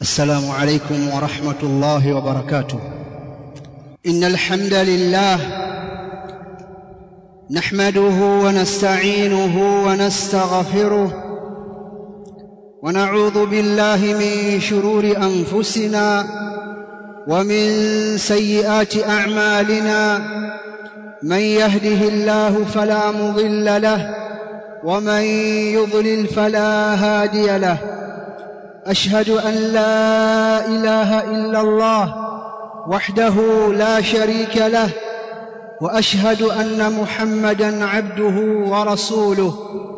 السلام عليكم ورحمة الله وبركاته إن الحمد لله نحمده ونستعينه ونستغفره ونعوذ بالله من شرور أنفسنا ومن سيئات أعمالنا من يهده الله فلا مضل له ومن يضلل فلا هادي له أشهد أن لا إله إلا الله وحده لا شريك له وأشهد أن محمدًا عبده ورسوله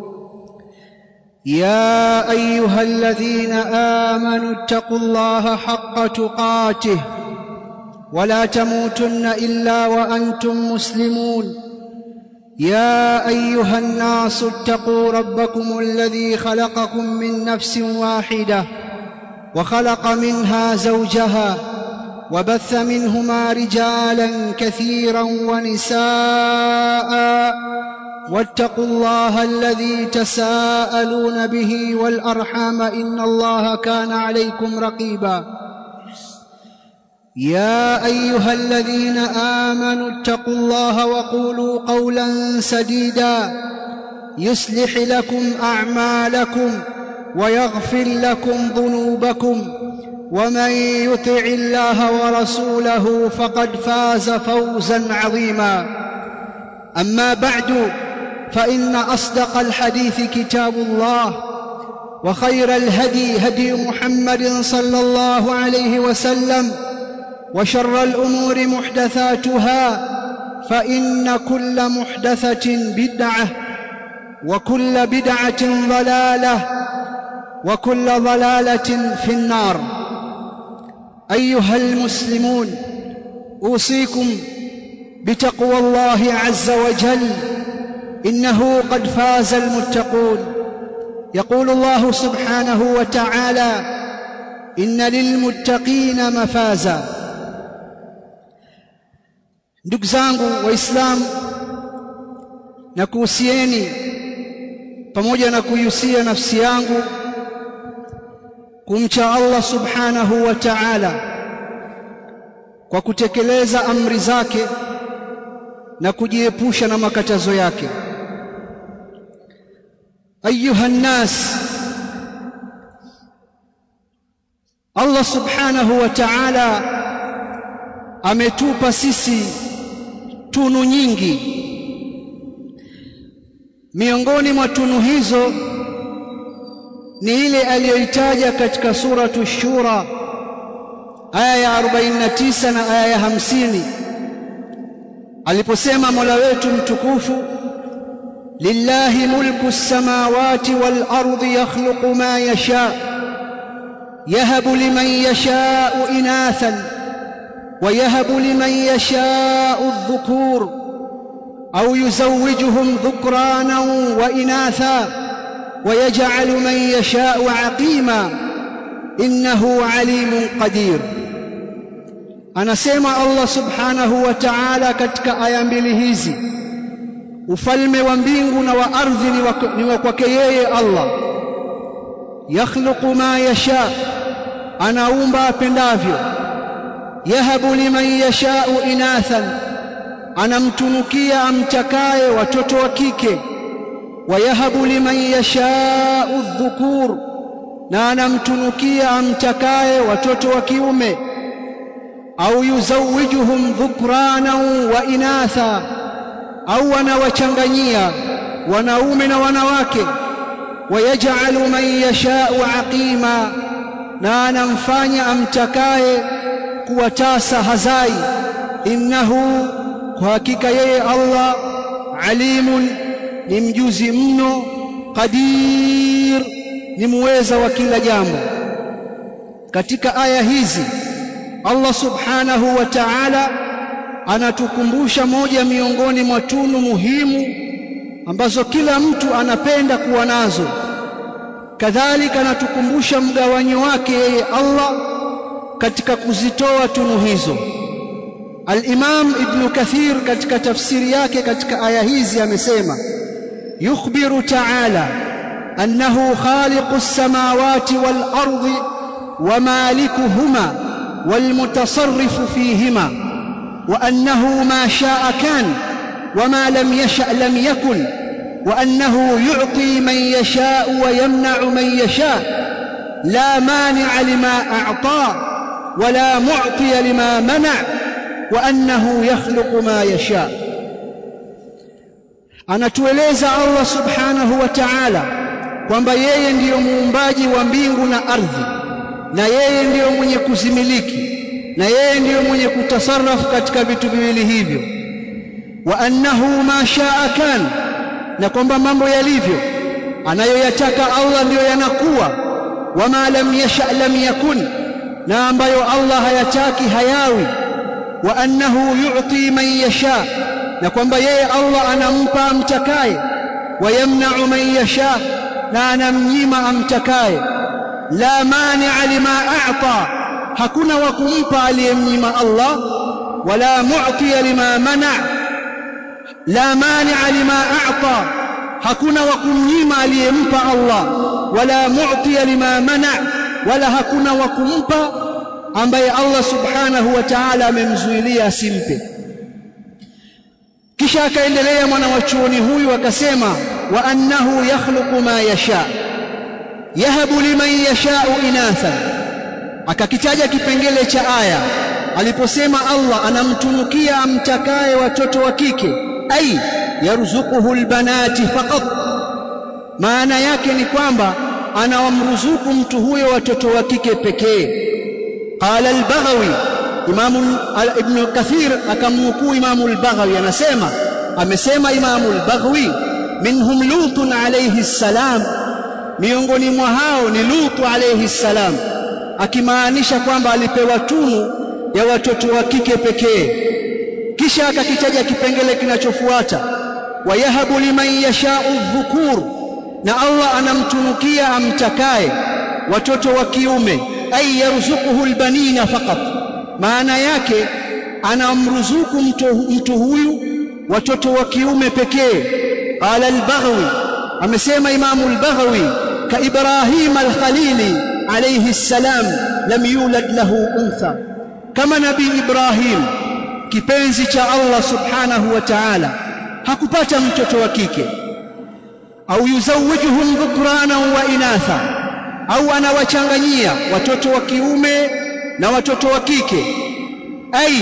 يا أيها الذين آمنوا اتقوا الله حق تقاته ولا تموتن إلا وأنتم مسلمون يا أيها الناس اتقوا ربكم الذي خلقكم من نفس واحدة وخلق منها زوجها وبث منهما رجالا كثيرا ونساء واتقوا الله الذي تساءلون به والأرحام إن الله كان عليكم رقيبا يا أيها الذين آمنوا اتقوا الله وقولوا قولا سديدا يصلح لكم أعمالكم ويغفر لكم ذنوبكم ومن يطع الله ورسوله فقد فاز فوزا عظيما أما بعد فإن أصدق الحديث كتاب الله وخير الهدي هدي محمد صلى الله عليه وسلم وشر الأمور محدثاتها فإن كل محدثة بدعة وكل بدعة ضلالة وكل ضلالة في النار أيها المسلمون أوصيكم بتقوى الله عز وجل إنه قد فاز المتقون يقول الله سبحانه وتعالى إن للمتقين مفازا ndugu zangu waislamu na kuhusieni pamoja na kuihusia nafsi yangu kumcha Allah subhanahu wa ta'ala kwa kutekeleza amri zake na kujiepusha na makatazo yake ayuha nnas Allah subhanahu wa ta'ala ametupa sisi tunu nyingi miongoni mwa tunu hizo ni ile aliyoitaja katika suratu shura aya ya 49 na aya ya 50 aliposema Mola wetu mtukufu lillahi mulku samawati wal ardi yakhluqu ma yasha yahabu liman yasha'u inathan ويهب لمن يشاء الذكور أو يزوجهم ذكرانا وإناثا ويجعل من يشاء عقيما إنه عليم قدير anasema Allah subhanahu wa ta'ala katika aya mbili hizi ufalme wa mbingu na wa ardhi ni wa kwake yeye Allah yakhluqu ma yasha anaumba apendavyo yahabu liman yashau inathan anamtunukia amtakaye watoto wa kike wayahabu liman yashau dhukur na anamtunukia amtakaye watoto wa kiume au yuzawijuhum dhukranan wa inatha au anawachanganyia wanaume na wanawake wayaj'alu man yashau aqima na anamfanya amtakaye kuwa tasa hazai innahu kwa hakika yeye Allah alimun ni mjuzi mno qadir ni muweza wa kila jambo katika aya hizi Allah subhanahu wa ta'ala anatukumbusha moja miongoni mwa tunu muhimu ambazo kila mtu anapenda kuwa nazo kadhalika anatukumbusha mgawanyo wake yeye Allah katika kuzitoa tunu hizo Al-Imam Ibn Kathir katika tafsiri yake katika aya hizi amesema yukhbiru ta'ala أنه خالق السماوات والأرض ومالكهما والمتصرف فيهما وأنه ما شاء كان وما لم يشأ لم يكن وأنه يعطي من يشاء ويمنع من يشاء لا مانع لما أعطى ولا معطي لما منع وأنه يخلق ما يشاء anatueleza Allah subhanahu wa ta'ala kwamba yeye ndiyo muumbaji wa mbingu na ardhi na yeye ndiyo mwenye kuzimiliki na yeye ndiyo mwenye kutasarrafu katika vitu viwili hivyo wa annahu ma shaa kan na kwamba mambo yalivyo anayoyataka Allah ndiyo yanakuwa wama lam yasha lam yakun na ambayo Allah hayataki hayawi wa annahu yu'ti man yasha na kwamba yeye Allah anampa amtakaye wa yamna'u man yasha na anamnyima amtakaye la mani'a lima a'ta hakuna wa kumpa aliyemnyima Allah wala mu'tiya lima mana' la mani'a lima a'ta hakuna wa kumnyima aliyempa Allah wala mu'tiya lima mana' wala hakuna wa kumpa ambaye Allah subhanahu wa ta'ala amemzuilia asimpe kisha akaendelea mwana wa chuoni huyu akasema wa annahu yakhluqu ma yasha yahabu liman yasha'u inatha akakitaja kipengele cha aya aliposema Allah anamtunukia amtakaye watoto wa kike ai yarzuquhu albanati faqat maana yake ni kwamba anawamruzuku mtu huyo watoto wa kike pekee qala al-baghawi imamu ibn kathir akamnukuu imamu al-baghawi anasema amesema imamu al-baghawi minhum lutun alayhi salam miongoni mwa hao ni lutu alayhi salam akimaanisha kwamba alipewa tunu ya watoto wa kike pekee kisha akakitaja kipengele kinachofuata wayahabu liman yashau dhukur na Allah anamtunukia amtakaye watoto wa kiume ay yarzuquhu albanina faqat maana yake anamruzuku mtu, mtu huyu watoto wa kiume pekee qala al-baghawi amesema imamu al-baghawi ka ibrahim al-khalili alayhi salam lam yulad lahu untha kama nabii ibrahim kipenzi cha Allah subhanahu wa ta'ala hakupata mtoto wa kike au yuzawijuhum dhukrana wa inatha au anawachanganyia watoto wa kiume na watoto wa kike ay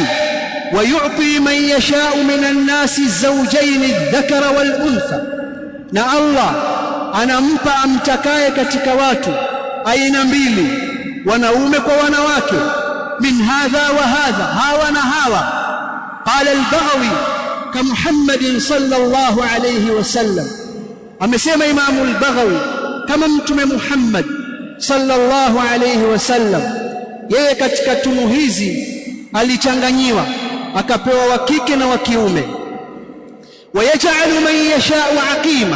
ويعطي من يشاء من الناس الزوجين الذكر والأنثى na Allah anampa amtakaye katika watu aina mbili wanaume kwa wanawake min hadha wa hadha hawa na hawa qala al-baghawi ka Muhammadin sallallahu alayhi wasallam amesema imamu al-baghawi kama mtume Muhammad sallallahu alayhi wasallam yeye katika tunu hizi alichanganyiwa akapewa wa kike na wa kiume wayaj'alu man yasha'u aqima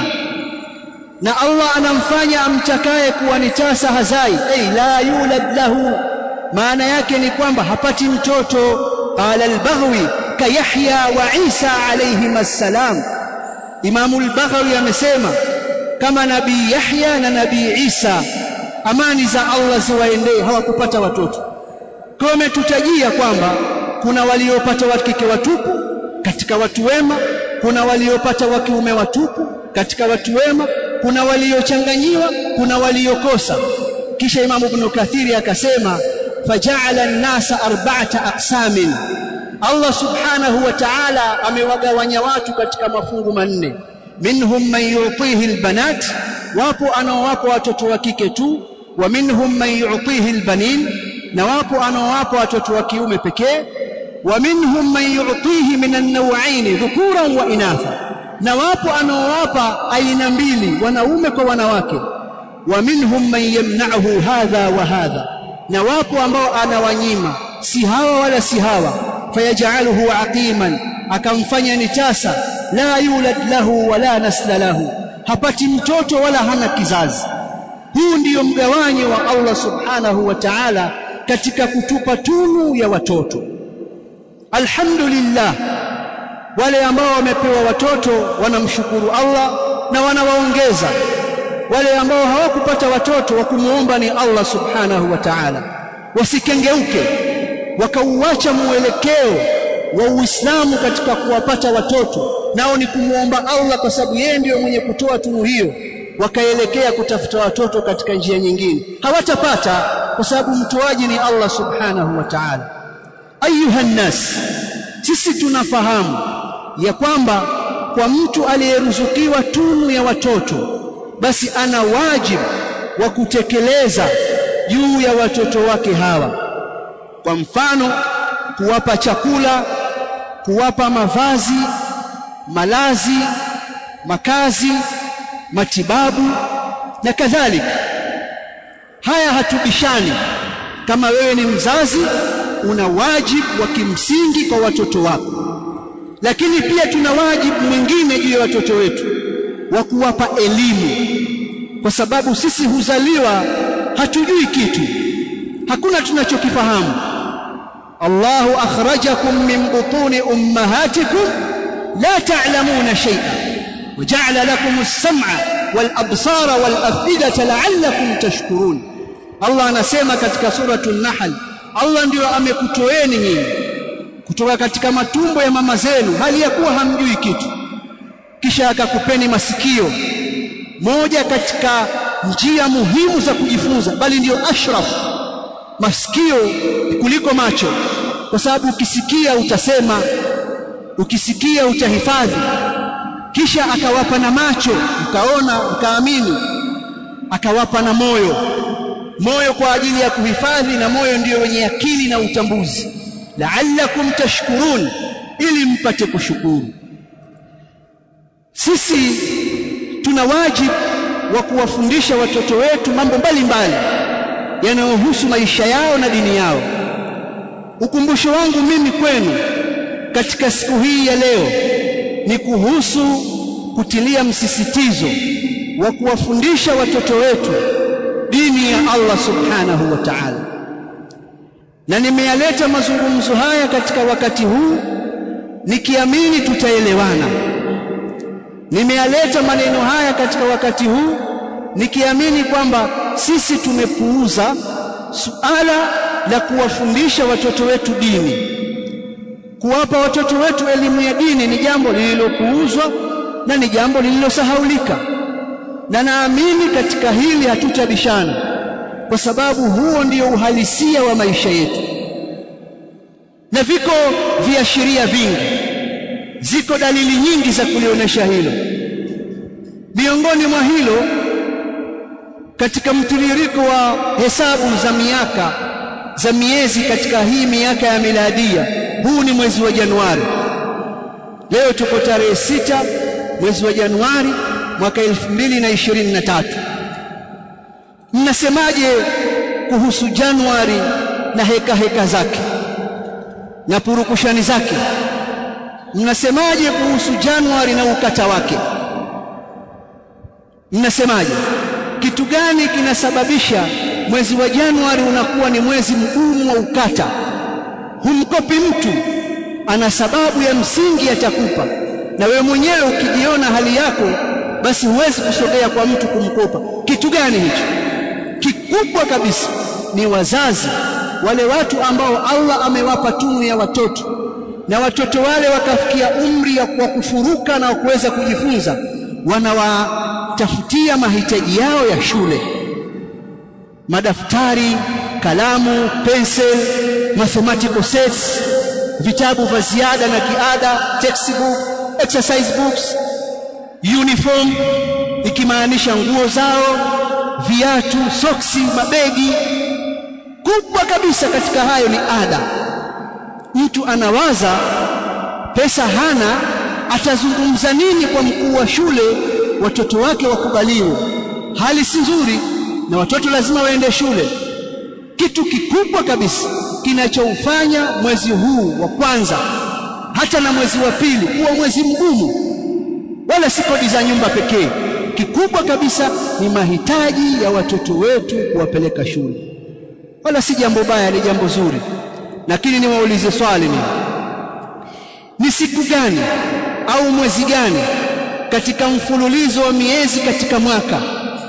na Allah anamfanya amtakaye kuwa ni tasa hazai ay la yulad lahu maana yake ni kwamba hapati mtoto qala al-baghawi ka Yahya wa Isa alayhim assalam Imam al-Baghawi amesema kama nabii Yahya na nabii Isa amani za Allah ziwaendee hawakupata watoto kwa umetutajia kwamba kuna waliopata wa kike watupu katika watu wema kuna waliopata wa kiume watupu katika watu wema kuna waliochanganyiwa kuna waliokosa kisha Imam Ibn Kathiri akasema faja'ala an-nasa arba'ata aqsamin Allah subhanahu wa ta'ala amewagawanya watu katika mafungu manne minhum man yu'tihi al-banat wapo anaowapa watoto wa kike tu wa minhum man yu'tihi al-banin na wapo anaowapa watoto wa kiume pekee wa minhum man yu'tihi min an-naw'ain dhukuran wa inatha na wapo anaowapa aina mbili wanaume kwa wanawake wa minhum man yamna'uhu hadha wa hadha na wapo ambao anawanyima si hawa wala si hawa fayaj'aluhu aqiman akamfanya ni tasa la yulad lahu wala nasla lahu hapati mtoto wala hana kizazi huu ndiyo mgawanyo wa Allah subhanahu wa ta'ala katika kutupa tunu ya watoto alhamdulillah wale ambao wamepewa watoto wanamshukuru Allah na wanawaongeza wale ambao hawakupata watoto wa kumuomba ni Allah subhanahu wa ta'ala wasikengeuke wakauacha mwelekeo wa Uislamu katika kuwapata watoto nao ni kumuomba Allah kwa sababu yeye ndiyo mwenye kutoa tunu hiyo wakaelekea kutafuta watoto katika njia nyingine hawatapata kwa sababu mtoaji ni Allah subhanahu wa ta'ala ayuha nnas sisi tunafahamu ya kwamba kwa mtu aliyeruzukiwa tunu ya watoto basi ana wajibu wa kutekeleza juu ya watoto wake hawa kwa mfano kuwapa chakula kuwapa mavazi malazi makazi matibabu na kadhalika haya hatubishani kama wewe ni mzazi una wajibu wa kimsingi kwa watoto wako lakini pia tuna wajibu mwingine juu ya watoto wetu wa kuwapa elimu kwa sababu sisi huzaliwa hatujui kitu hakuna tunachokifahamu Allahu akhrajakum min butuni ummahatikum la ta'lamuna shay'an وجعل لكم السمع والابصار والافئده لعلكم تشكرون Allah anasema katika suratul Nahl Allah ndiyo amekutoeni nyinyi kutoka katika matumbo ya mama zenu hali ya kuwa hamjui kitu kisha akakupeni masikio moja katika njia muhimu za kujifunza bali ndiyo ashraf masikio kuliko macho kwa sababu ukisikia utasema ukisikia utahifadhi kisha akawapa na macho mkaona mkaamini akawapa na moyo moyo kwa ajili ya kuhifadhi na moyo ndiyo wenye akili na utambuzi la'allakum tashkurun ili mpate kushukuru sisi tuna wajibu wa kuwafundisha watoto wetu mambo mbalimbali yanayohusu maisha yao na dini yao ukumbusho wangu mimi kwenu katika siku hii ya leo ni kuhusu kutilia msisitizo wa kuwafundisha watoto wetu dini ya Allah subhanahu wa ta'ala na nimeyaleta mazungumzo haya katika wakati huu nikiamini tutaelewana nimeyaleta maneno haya katika wakati huu nikiamini kwamba sisi tumepuuza suala la kuwafundisha watoto wetu dini kuwapa watoto wetu elimu ya dini ni jambo lililopuuzwa na ni jambo lililosahaulika na naamini katika hili hatutabishana kwa sababu huo ndio uhalisia wa maisha yetu na viko viashiria vingi ziko dalili nyingi za kulionyesha hilo miongoni mwa hilo katika mtiririko wa hesabu za miaka za miezi katika hii miaka ya miladia huu ni mwezi wa Januari leo tuko tarehe sita mwezi wa Januari mwaka 2023 mnasemaje kuhusu Januari na heka heka zake na purukushani zake mnasemaje kuhusu Januari na ukata wake mnasemaje kitu gani kinasababisha mwezi wa Januari unakuwa ni mwezi mgumu wa ukata humkopi mtu ana sababu ya msingi atakupa na wewe mwenyewe ukijiona hali yako basi huwezi kusogea kwa mtu kumkopa kitu gani hicho kikubwa kabisa ni wazazi wale watu ambao Allah amewapa tunu ya watoto na watoto wale wakafikia umri wa kufuruka na kuweza kujifunza wanawatafutia mahitaji yao ya shule madaftari kalamu pencil mathematical sets vitabu vya ziada na kiada textbook exercise books uniform ikimaanisha nguo zao viatu soksi mabegi kubwa kabisa katika hayo ni ada mtu anawaza pesa hana atazungumza nini kwa mkuu wa shule watoto wake wakubaliwe hali si nzuri na watoto lazima waende shule kitu kikubwa kabisa kinachoufanya mwezi huu wa kwanza hata na mwezi wa pili kuwa mwezi mgumu wala si kodi za nyumba pekee kikubwa kabisa ni mahitaji ya watoto wetu kuwapeleka shule wala si jambo baya ni jambo zuri lakini niwaulize swali ni ni siku gani au mwezi gani katika mfululizo wa miezi katika mwaka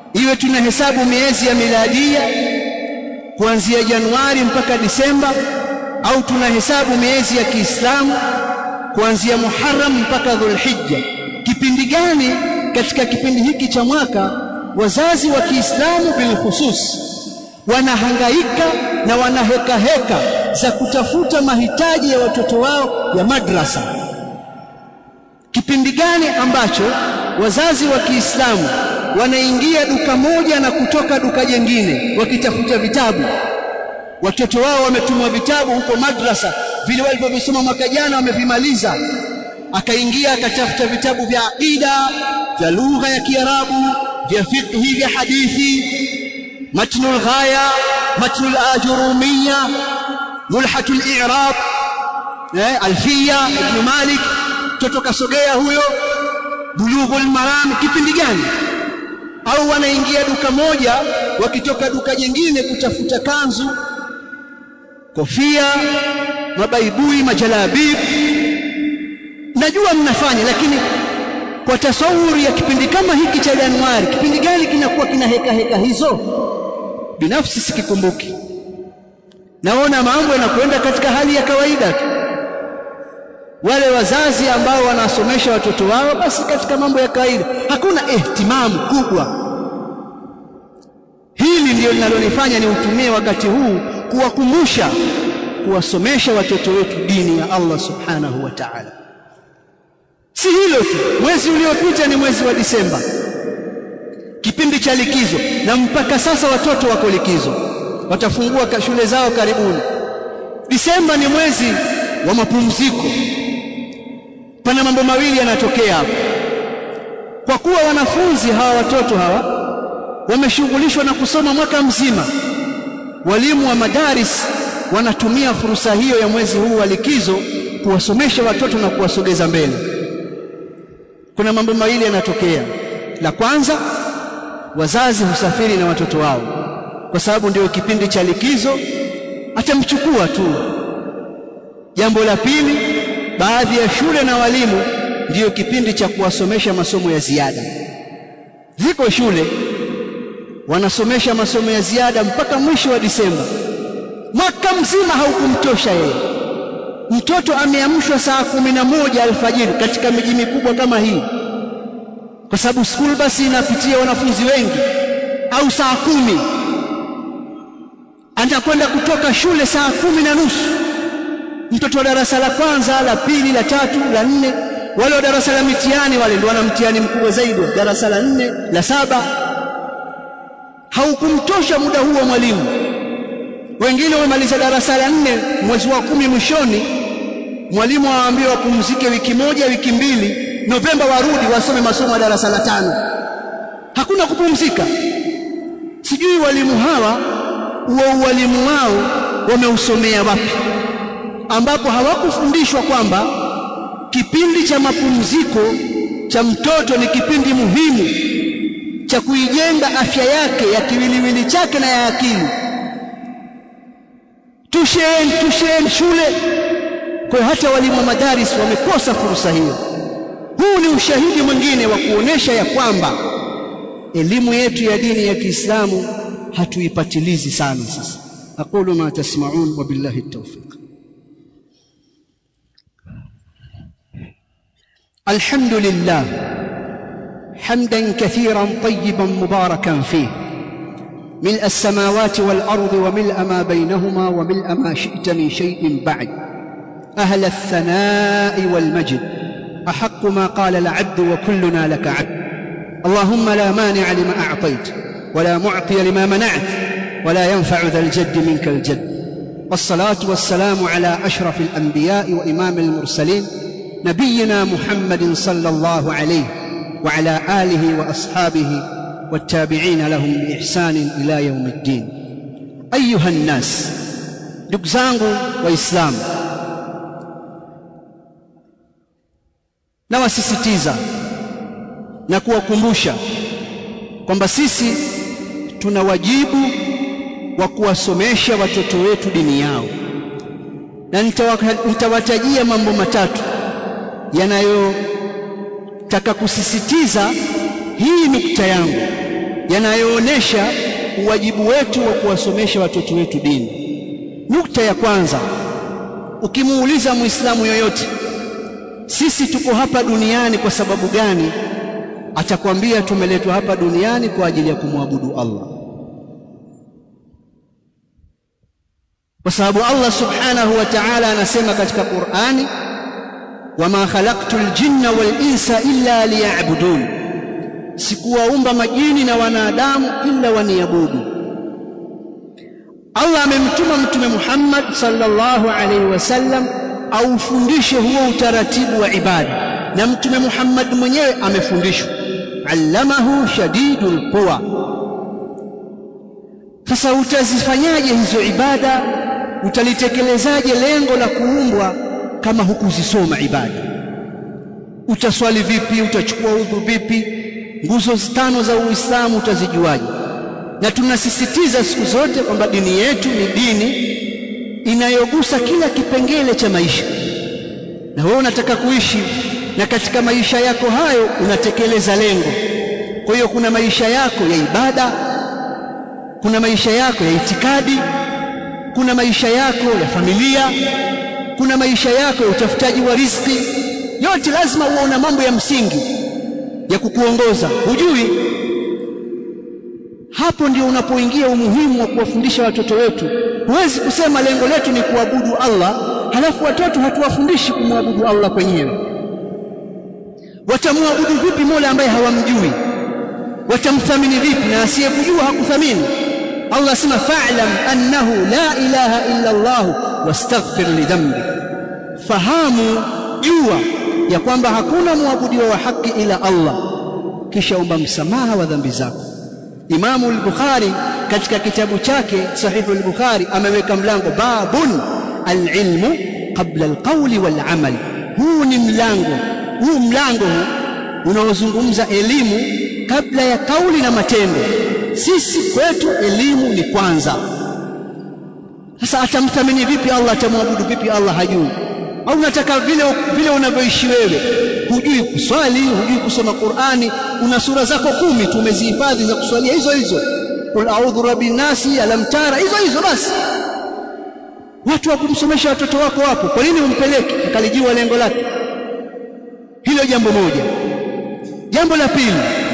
iwe tunahesabu miezi ya miladia kuanzia Januari mpaka Disemba au tunahesabu miezi ya Kiislamu kuanzia Muharram mpaka Dhulhijja. Kipindi gani katika kipindi hiki cha mwaka wazazi wa Kiislamu bilkhusus wanahangaika na wanaheka heka za kutafuta mahitaji ya watoto wao ya madrasa? Kipindi gani ambacho wazazi wa Kiislamu wanaingia duka moja na kutoka duka jingine wakitafuta vitabu? Watoto wao wametumwa vitabu huko madrasa, vile walivyovisoma mwaka jana wamevimaliza. Akaingia akatafuta vitabu vya aqida, vya lugha ya Kiarabu, vya fiqhi, vya hadithi, matnul ghaya, matnul ajurumiyya, mulhatul i'rab, eh, alfiya ibn Malik. Mtoto kasogea huyo, bulughul maram. Kipindi gani? Au wanaingia duka moja wakitoka duka jingine kutafuta kanzu kofia, mabaibui, majalabib. Najua mnafanya, lakini kwa tasawuri ya kipindi kama hiki cha Januari, kipindi gani kinakuwa kina heka heka hizo? Binafsi sikikumbuki. Naona mambo yanakwenda katika hali ya kawaida tu. Wale wazazi ambao wanasomesha watoto wao, basi katika mambo ya kawaida, hakuna ihtimamu kubwa. Hili ndio linalonifanya niutumie wakati huu kuwakumbusha kuwasomesha watoto wetu dini ya Allah subhanahu wa ta'ala. Si hilo tu, mwezi uliopita ni mwezi wa Disemba, kipindi cha likizo, na mpaka sasa watoto wako likizo, watafungua shule zao karibuni. Disemba ni mwezi wa mapumziko. Pana mambo mawili yanatokea hapa, kwa kuwa wanafunzi hawa watoto hawa wameshughulishwa na kusoma mwaka mzima walimu wa madaris wanatumia fursa hiyo ya mwezi huu wa likizo kuwasomesha watoto na kuwasogeza mbele. Kuna mambo mawili yanatokea. La kwanza, wazazi husafiri na watoto wao, kwa sababu ndio kipindi cha likizo, atamchukua tu. Jambo la pili, baadhi ya shule na walimu ndiyo kipindi cha kuwasomesha masomo ya ziada. Ziko shule wanasomesha masomo ya ziada mpaka mwisho wa Disemba. Mwaka mzima haukumtosha yeye. Mtoto ameamshwa saa kumi na moja alfajiri katika miji mikubwa kama hii, kwa sababu school basi inapitia wanafunzi wengi, au saa kumi anakwenda kutoka shule saa kumi na nusu. Mtoto wa darasa la kwanza, la pili, la tatu, la nne, wale wa darasa la mitihani wale ndio wana mtihani mkubwa zaidi, darasa la nne, la saba haukumtosha muda huo mwalimu. Wengine wamemaliza darasa la nne mwezi wa kumi mwishoni, mwalimu awaambie wapumzike wiki moja, wiki mbili, Novemba warudi wasome masomo ya darasa la tano. Hakuna kupumzika. Sijui walimu hawa huo ualimu wao wameusomea wapi, ambapo hawakufundishwa kwamba kipindi cha mapumziko cha mtoto ni kipindi muhimu cha kuijenga afya yake ya kiwiliwili chake na ya akili. Tusheni, tusheni shule. Kwa hiyo hata walimu wa madaris wamekosa fursa hiyo. Huu ni ushahidi mwingine wa kuonesha ya kwamba elimu yetu ya dini ya Kiislamu hatuipatilizi sana. Sasa aqulu ma tasma'un wa billahi tawfiq. Alhamdulillah حمدا كثيرا طيبا مباركا فيه ملء السماوات والارض وملء ما بينهما وملء ما شئت من شيء بعد اهل الثناء والمجد احق ما قال العبد وكلنا لك عبد اللهم لا مانع لما اعطيت ولا معطي لما منعت ولا ينفع ذا الجد منك الجد والصلاه والسلام على اشرف الانبياء وامام المرسلين نبينا محمد صلى الله عليه وعلى اله واصحابه والتابعين لهم باحسان الى يوم الدين ايها الناس ndugu zangu waislamu nawasisitiza na kuwakumbusha kwamba sisi tuna wajibu wa kuwasomesha watoto wetu dini yao na nitawatajia mambo matatu yanayotaka kusisitiza hii nukta yangu yanayoonesha uwajibu wetu wa kuwasomesha watoto wetu dini. Nukta ya kwanza, ukimuuliza Muislamu yoyote, sisi tuko hapa duniani kwa sababu gani? Atakwambia tumeletwa hapa duniani kwa ajili ya kumwabudu Allah, kwa sababu Allah subhanahu wa ta'ala anasema katika Qur'ani, wama khalaqtul jinna wal insa illa liya'budun, sikuwaumba majini na wanadamu illa waniabudu. Allah amemtuma Mtume Muhammad sallallahu alaihi wasallam aufundishe huo utaratibu wa ibada, na Mtume Muhammad mwenyewe amefundishwa, allamahu shadidul quwa. Sasa utazifanyaje hizo ibada? Utalitekelezaaje lengo la kuumbwa kama hukuzisoma ibada? Utaswali vipi? Utachukua udhu vipi? Nguzo tano za Uislamu utazijuaje? Na tunasisitiza siku zote kwamba dini yetu ni dini inayogusa kila kipengele cha maisha, na wewe unataka kuishi na katika maisha yako hayo unatekeleza lengo. Kwa hiyo kuna maisha yako ya ibada, kuna maisha yako ya itikadi, kuna maisha yako ya familia, kuna maisha yako ya utafutaji wa riziki. Yote lazima uone mambo ya msingi ya kukuongoza. Hujui hapo ndio unapoingia umuhimu wa kuwafundisha watoto wetu. Huwezi kusema lengo letu ni kuabudu Allah, halafu watoto hatuwafundishi kumwabudu Allah kwenyewe. Watamwabudu vipi Mola ambaye hawamjui? Watamthamini vipi na asiyekujua hakuthamini? Allah asema fa'lam annahu la ilaha illa Allah wastaghfir lidhambi, fahamu jua ya kwamba hakuna mwabudiwa wa haki ila Allah, kisha omba msamaha wa dhambi zako. Imamu al-Bukhari katika kitabu chake Sahihu al-Bukhari ameweka mlango babun al-ilmu qabla al-qawli wal-amal. Huu ni mlango huu mlango huu unaozungumza elimu kabla ya kauli na matendo. Sisi kwetu elimu ni kwanza. Sasa atamthamini vipi Allah? Atamwabudu vipi Allah? Hajui. Au unataka vile vile unavyoishi wewe, hujui kuswali, hujui kusoma Qur'ani, una sura zako kumi tu umezihifadhi za kuswalia hizo hizo, qul a'udhu rabbin nasi, alam tara, hizo hizo basi. Watu wa kumsomesha watoto wako wapo, kwa nini umpeleke akalijua lengo lake? Hilo jambo moja. Jambo la pili,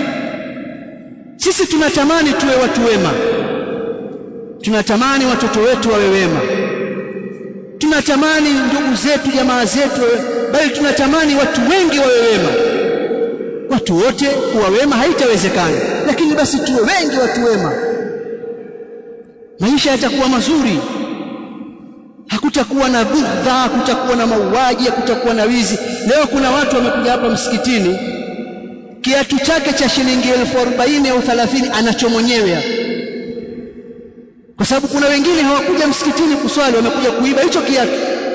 sisi tunatamani tuwe watu wema, tunatamani watoto wetu wawe wema, tunatamani ndugu zetu, jamaa zetu, bali tunatamani watu wengi wawe wema. Watu wote kuwa wema haitawezekana, lakini basi tuwe wengi watu wema, maisha yatakuwa mazuri hakutakuwa na bughdha, hakutakuwa na mauaji, hakutakuwa na wizi. Leo kuna watu wamekuja hapa msikitini, kiatu chake cha shilingi elfu arobaini au thalathini anacho mwenyewe hapa, kwa sababu kuna wengine hawakuja msikitini kuswali, wamekuja kuiba hicho kiatu.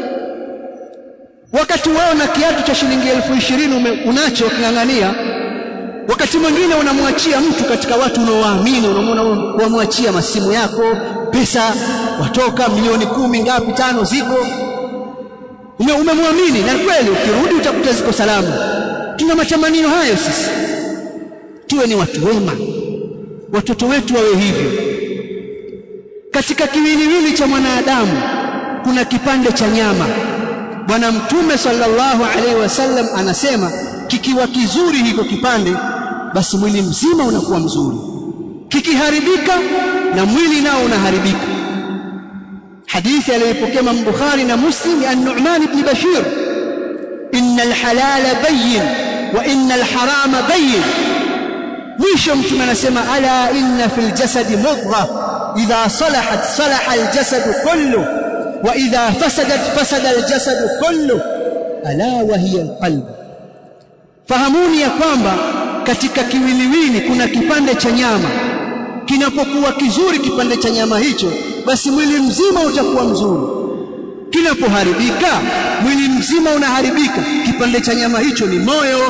Wakati wao na kiatu cha shilingi elfu ishirini unacho waking'ang'ania, wakati mwingine unamwachia mtu katika watu unaowaamini, unamwona wamwachia masimu yako pesa watoka milioni kumi ngapi tano ziko ume, umemwamini na kweli, ukirudi utakuta ziko salama. Tuna matamanio hayo sisi, tuwe ni watu wema, watoto wetu wawe hivyo. Katika kiwiliwili cha mwanadamu kuna kipande cha nyama. Bwana Mtume sallallahu alaihi wasallam anasema kikiwa kizuri hiko kipande, basi mwili mzima unakuwa mzuri kikiharibika na mwili nao unaharibika. Hadithi aliyopokea Imam Bukhari na Muslim ya Nu'man ibn Bashir, inna alhalala bayyin wa inna alharama bayyin. Mwisho Mtume anasema ala inna fil jasadi mudgha idha salahat salaha aljasadu kullu wa idha fasadat fasada aljasadu kullu ala wa hiya alqalb. Fahamuni ya kwamba katika kiwiliwili kuna kipande cha nyama kinapokuwa kizuri kipande cha nyama hicho, basi mwili mzima utakuwa mzuri. Kinapoharibika, mwili mzima unaharibika. Kipande cha nyama hicho ni moyo.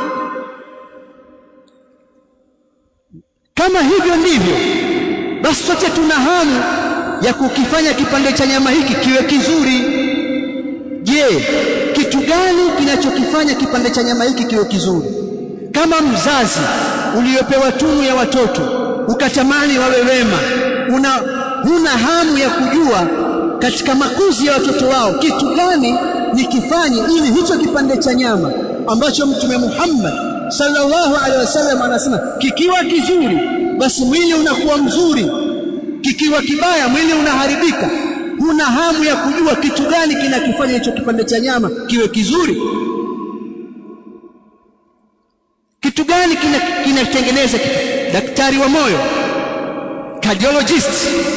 Kama hivyo ndivyo, basi sote tuna hamu ya kukifanya kipande cha nyama hiki kiwe kizuri. Je, kitu gani kinachokifanya kipande cha nyama hiki kiwe kizuri? Kama mzazi uliopewa tunu ya watoto ukatamani wawe wema una huna hamu ya kujua katika makuzi ya watoto wao kitu gani nikifanye ili hicho kipande cha nyama ambacho mtume Muhammad sallallahu alaihi wasallam anasema kikiwa kizuri basi mwili unakuwa mzuri kikiwa kibaya mwili unaharibika huna hamu ya kujua kitu gani kinakifanya hicho kipande cha nyama kiwe kizuri kitu gani kinatengeneza kina daktari wa moyo cardiologist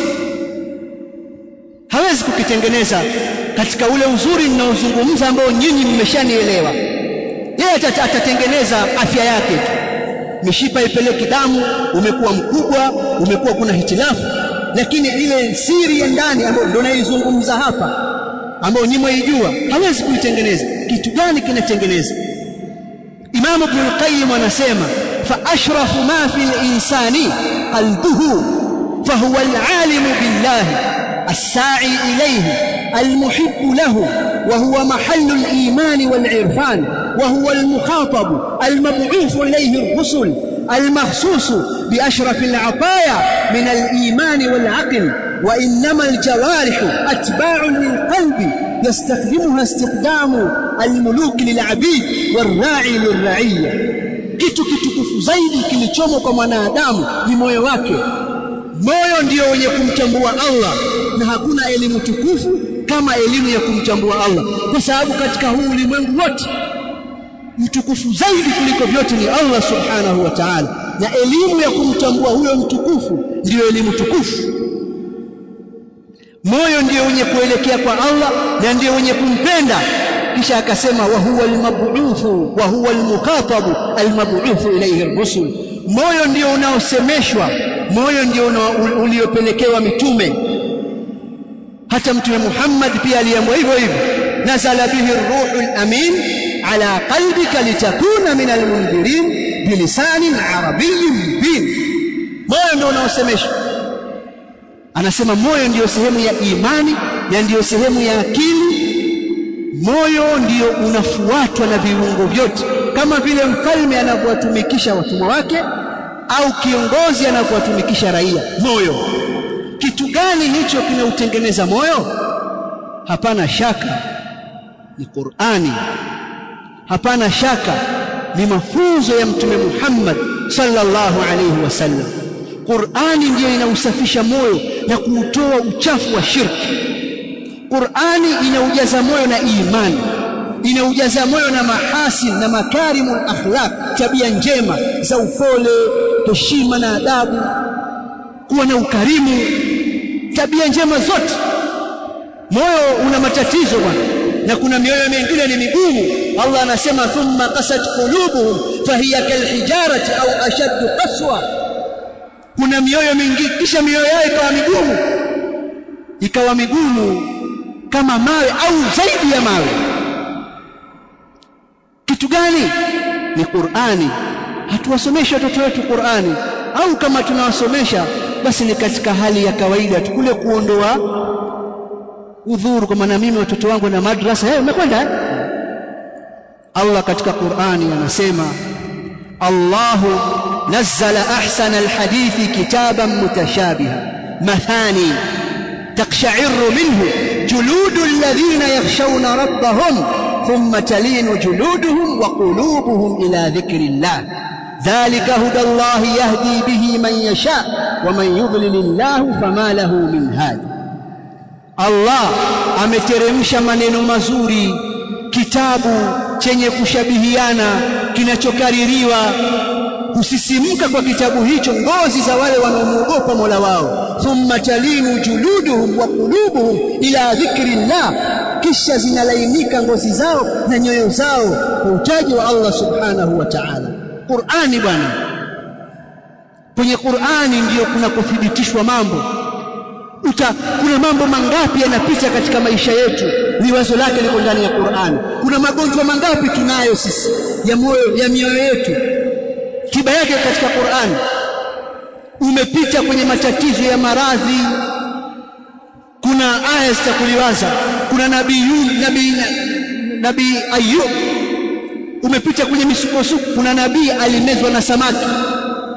hawezi kukitengeneza katika ule uzuri ninaozungumza ambao nyinyi mmeshanielewa yeye atatengeneza afya yake tu mishipa ipeleki damu umekuwa mkubwa umekuwa kuna hitilafu lakini ile siri ya ndani ambayo ndio naizungumza hapa ambayo nyinyi mwaijua hawezi kuitengeneza kitu gani kinatengeneza Imam Ibn al-Qayyim anasema fa ashrafu ma fi al-insani qalbuhu fa huwa al-alim billahi as-sa'i ilayhi al-muhib lahu wa huwa mahallu al-iman wal-irfan wa huwa al-mukhatab al-mab'uth ilayhi ar-rusul المخصوص بأشرف العطايا من الإيمان والعقل وإنما الجوارح أتباع للقلب يستخدمها استخدام الملوك للعبيد والراعي للرعية kitu kitukufu zaidi kilichomo kwa mwanadamu ni moyo wake moyo ndio wenye kumtambua Allah na hakuna elimu tukufu kama elimu ya kumtambua Allah kwa sababu katika huu ulimwengu wote mtukufu zaidi kuliko vyote ni Allah subhanahu wa ta'ala na elimu ya kumtambua huyo mtukufu ndiyo elimu tukufu moyo ndio wenye kuelekea kwa Allah na ndio wenye kumpenda kisha akasema wa huwa almab'uthu wa huwa almukhatabu almab'uthu ilayhi ar-rusul moyo ndio unaosemeshwa moyo ndio uliopelekewa mitume hata mtume Muhammad pia aliambiwa hivyo hivyo nazala bihi ar-ruhul amin ala qalbika litakuna min almundhirin bilisanin arabiyyin mubin moyo ndio unaosemeshwa anasema moyo ndiyo sehemu ya imani na ndiyo sehemu ya akili moyo ndiyo unafuatwa na viungo vyote kama vile mfalme anavyowatumikisha watumwa wake au kiongozi anavyowatumikisha raia moyo kitu gani hicho kinautengeneza moyo hapana shaka ni Qur'ani hapana shaka ni mafunzo ya mtume Muhammad sallallahu alayhi wasallam Qur'ani ndiyo inausafisha moyo na kuutoa uchafu wa shirki Qur'ani inaujaza moyo na imani inaujaza moyo na mahasin na makarimul akhlaq tabia njema za upole heshima na adabu kuwa na ukarimu tabia njema zote moyo una matatizo bwana na kuna mioyo mingine ni migumu Allah anasema thumma qasat qulubuhum fahiya kalhijarati au ashaddu qaswa kuna mioyo mingi kisha mioyo yao ikawa migumu ikawa migumu kama mawe au zaidi ya mawe kitu gani ni Qur'ani hatuwasomeshi watoto wetu Qur'ani au kama tunawasomesha basi ni katika hali ya kawaida tu kule kuondoa udhuru kwa maana mimi watoto wangu na madrasa hey, umekwenda eh? Allah katika Qur'ani anasema Allahu nazzala ahsana alhadithi kitaban mutashabiha mathani تقشعر منه جلود الذين يخشون ربهم ثم تلين جلودهم وقلوبهم إلى ذكر الله ذلك هدى الله يهدي به من يشاء ومن يضلل الله فما له من هاد Allah ameteremsha maneno mazuri kitabu chenye kushabihiana kinachokaririwa kusisimka kwa kitabu hicho ngozi za wale wanaomwogopa Mola wao thumma talinu juluduhum wa qulubuhum ila dhikrillah kisha zinalainika ngozi zao na nyoyo zao kwa utaji wa Allah subhanahu wa ta'ala Qur'ani bwana kwenye Qur'ani ndiyo kuna kuthibitishwa mambo uta kuna mambo mangapi yanapita katika maisha yetu ni wazo lake liko ndani ya Qur'ani kuna magonjwa mangapi tunayo sisi ya moyo ya mioyo yetu tiba yake katika Qur'ani umepita kwenye matatizo ya maradhi kuna aya zitakuliwaza kuna nabii nabii nabii Ayub umepita kwenye misukosuko kuna nabii alimezwa na samaki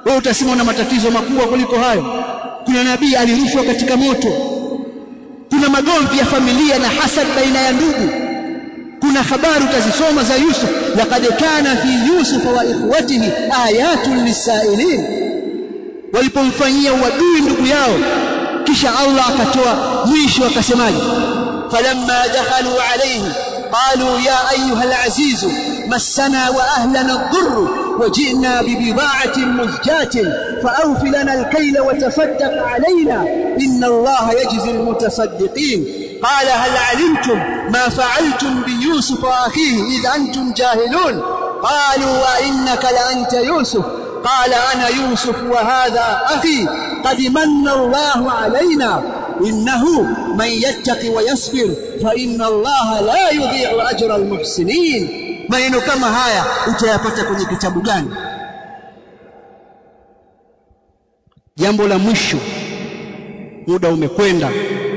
wewe utasema una matatizo makubwa kuliko hayo kuna nabii alirushwa katika moto kuna magomvi ya familia na hasad baina ya ndugu kuna habari utazisoma za Yusuf laqad kana fi Yusuf wa ikhwatihi ayatun lisailin walipomfanyia uadui ndugu yao kisha Allah akatoa mwisho akasemaje falamma dakhalu alayhi qalu ya ayuha alaziz massana wa ahlana ad-durr وجئنا ببضاعة مزجاة فأوف لنا الكيل وتصدق علينا إن الله يجزي المتصدقين قال هل علمتم ما فعلتم بيوسف وأخيه إذ أنتم جاهلون قالوا وإنك لأنت يوسف قال أنا يوسف وهذا أخي قد من الله علينا إنه من يتق ويصبر فإن الله لا يضيع أجر المحسنين maneno kama haya utayapata kwenye kitabu gani jambo la mwisho muda umekwenda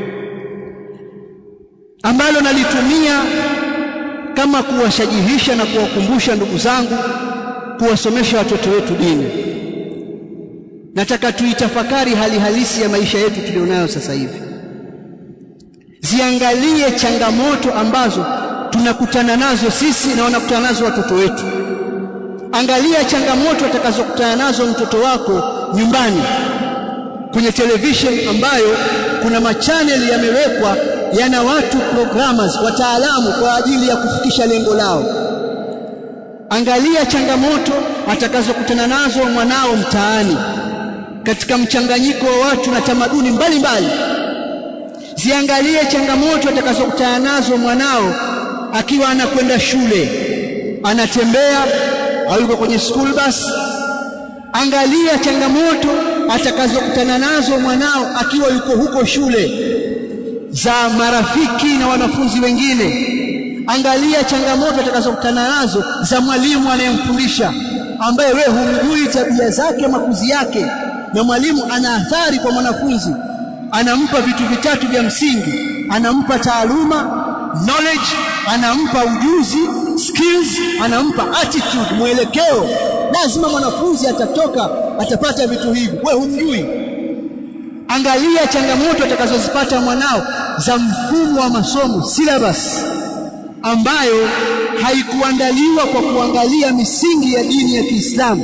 ambalo nalitumia kama kuwashajihisha na kuwakumbusha ndugu zangu kuwasomesha watoto wetu dini nataka tuitafakari hali halisi ya maisha yetu tulionayo sasa hivi ziangalie changamoto ambazo tunakutana nazo sisi na wanakutana nazo watoto wetu angalia changamoto atakazokutana nazo mtoto wako nyumbani kwenye television ambayo kuna machaneli yamewekwa yana watu programmers wataalamu kwa ajili ya kufikisha lengo lao angalia changamoto atakazokutana nazo mwanao mtaani katika mchanganyiko wa watu na tamaduni mbalimbali ziangalie changamoto atakazokutana nazo mwanao akiwa anakwenda shule anatembea au yuko kwenye school bus angalia changamoto atakazokutana nazo mwanao akiwa yuko huko shule za marafiki na wanafunzi wengine angalia changamoto atakazokutana nazo za mwalimu anayemfundisha ambaye wewe humjui tabia zake makuzi yake na mwalimu ana athari kwa mwanafunzi anampa vitu vitatu vya msingi anampa taaluma knowledge anampa ujuzi skills anampa attitude mwelekeo lazima mwanafunzi atatoka atapata vitu hivi wewe humjui angalia changamoto atakazozipata mwanao za mfumo wa masomo syllabus ambayo haikuandaliwa kwa kuangalia misingi ya dini ya Kiislamu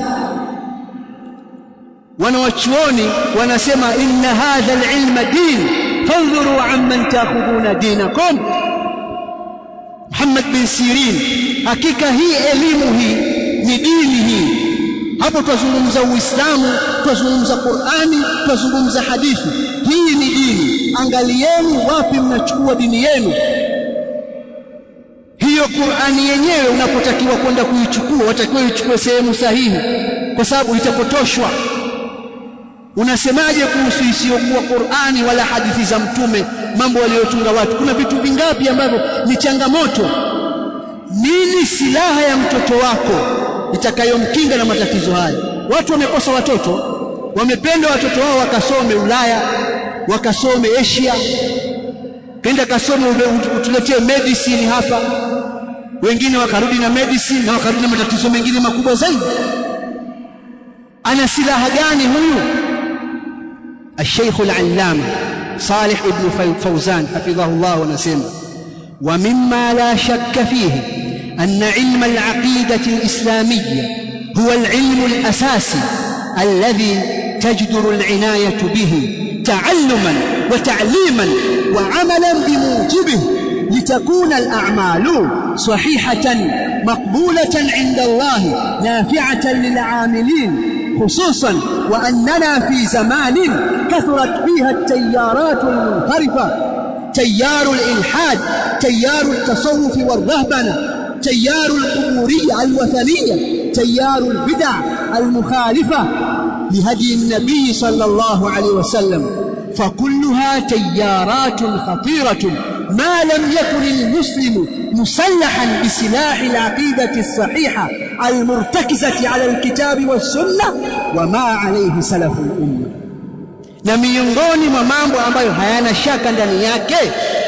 wanawachuoni wanasema inna hadha alilma din fandhuru amman taakhuduna dinakum Muhammad bin Sirin hakika hii elimu hii ni dini hii hapo twazungumza Uislamu twazungumza Qur'ani twazungumza hadithi hii ni dini angalieni wapi mnachukua dini yenu hiyo Qur'ani yenyewe unapotakiwa kwenda kuichukua watakiwa ichukue sehemu sahihi kwa sababu itapotoshwa unasemaje kuhusu isiyokuwa Qur'ani wala hadithi za mtume mambo waliyotunga watu kuna vitu vingapi ambavyo ni changamoto nini silaha ya mtoto wako itakayomkinga na matatizo haya watu wamekosa watoto wamependa watoto wao wakasome Ulaya wakasome Asia kenda kasome utuletee medicine hapa wengine wakarudi na medicine na wakarudi na matatizo mengine makubwa zaidi ana silaha gani huyu الشيخ العلامة صالح ابن فوزان حفظه الله ونسمه ومما لا شك فيه أن علم العقيدة الإسلامية هو العلم الأساسي الذي تجدر العناية به تعلما وتعليما وعملا بموجبه لتكون الأعمال صحيحة مقبولة عند الله نافعة للعاملين خصوصا وأننا في زمان كثرت فيها التيارات المنحرفة تيار الإلحاد تيار التصوف والرهبنة تيار القبورية الوثنية تيار البدع المخالفة لهدي النبي صلى الله عليه وسلم فكلها تيارات خطيرة ما لم يكن المسلم مسلحا بسلاح العقيدة الصحيحة المرتكزة على الكتاب والسنة وما عليه سلف الأمة na miongoni mwa mambo ambayo hayana shaka ndani yake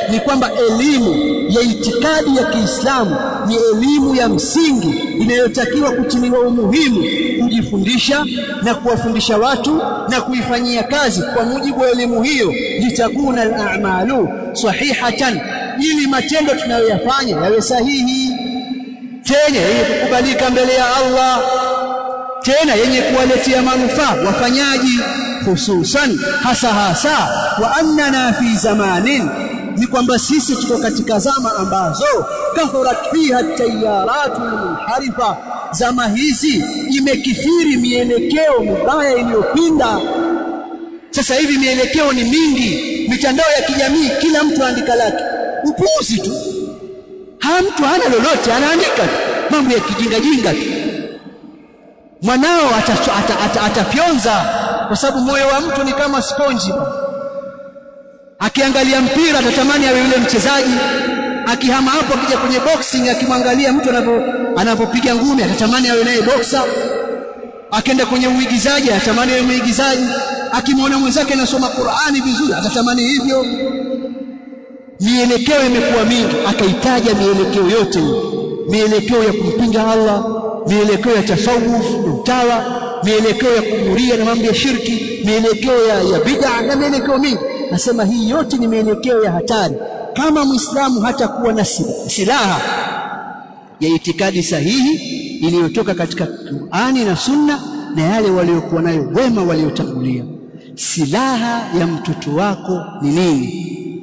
ni kwamba elimu ya itikadi ya Kiislamu ni elimu ya msingi inayotakiwa kutiliwa umuhimu kujifundisha na kuwafundisha watu na kuifanyia kazi kwa mujibu wa elimu hiyo litakuna al-a'malu sahihatan ili matendo tunayoyafanya yawe sahihi tena yenye kukubalika mbele ya Allah tena yenye kuwaletea manufaa wafanyaji hususan hasa hasa wa annana fi zamanin ni kwamba sisi tuko katika zama ambazo kathurat fiha tayaratu munharifa zama hizi imekithiri mielekeo mibaya iliyopinda sasa hivi mielekeo ni mingi mitandao ya kijamii kila mtu andika lake upuuzi tu ha mtu hana lolote anaandika tu mambo ya kijinga jinga tu mwanao atafyonza ata, ata, ata kwa sababu moyo wa mtu ni kama sponji akiangalia mpira atatamani awe yule mchezaji akihama hapo akija kwenye boxing akimwangalia mtu anapopiga ngumi atatamani awe naye boxer akienda kwenye uigizaji atatamani awe muigizaji akimwona mwenzake anasoma Qur'ani vizuri atatamani hivyo mielekeo imekuwa mingi akaitaja mielekeo yote mielekeo ya kumpinga Allah mielekeo ya tasawuf utawa mielekeo ya kuhuria na mambo ya shirki mielekeo ya, ya bid'a na mielekeo mingi nasema hii yote ni mielekeo ya hatari kama muislamu hatakuwa na silaha ya itikadi sahihi iliyotoka katika Qur'ani na Sunna na yale waliokuwa nayo wema waliotangulia silaha ya mtoto wako ni nini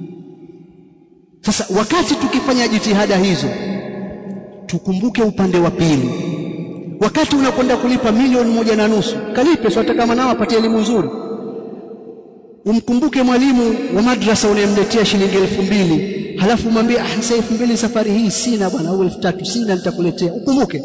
sasa wakati tukifanya jitihada hizo tukumbuke upande wa pili wakati unakwenda kulipa milioni moja na nusu kalipe sio kama nao apate elimu nzuri umkumbuke mwalimu wa madrasa unayemletea shilingi elfu mbili halafu mwambie ah sasa elfu mbili safari hii sina bwana au elfu tatu sina nitakuletea ukumbuke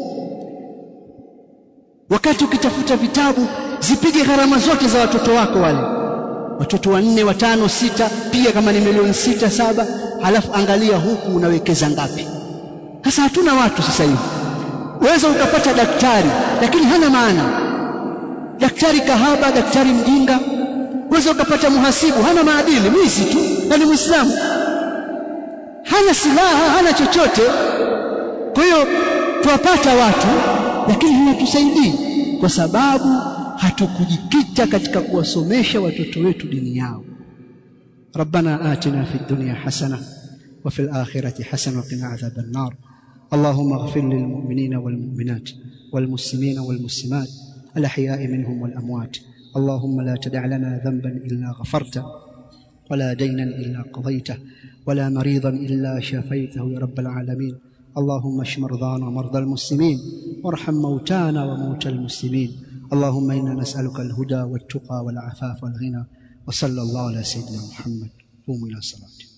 wakati ukitafuta vitabu zipige gharama zote za watoto wako wale watoto wanne watano sita pia kama ni milioni sita saba halafu angalia huku unawekeza ngapi sasa hatuna watu sasa hivi uweza ukapata daktari lakini hana maana daktari kahaba daktari mjinga uweza ukapata muhasibu hana maadili mwizi tu na ni muislamu hana silaha hana chochote kwa hiyo tuwapata watu lakini hawatusaidii kwa sababu hatukujikita katika kuwasomesha watoto wetu dini yao ربنا آتنا في الدنيا حسنة وفي الآخرة حسنة وقنا عذاب النار اللهم اغفر للمؤمنين والمؤمنات والمسلمين والمسلمات الأحياء منهم والأموات اللهم لا تدع لنا ذنبا إلا غفرته ولا دينا إلا قضيته ولا مريضا إلا شفيته يا رب العالمين اللهم اشف مرضانا ومرضى المسلمين وارحم موتانا وموتى المسلمين اللهم إنا نسألك الهدى والتقى والعفاف والغنى وصلى الله على سيدنا محمد قوموا إلى صلاتكم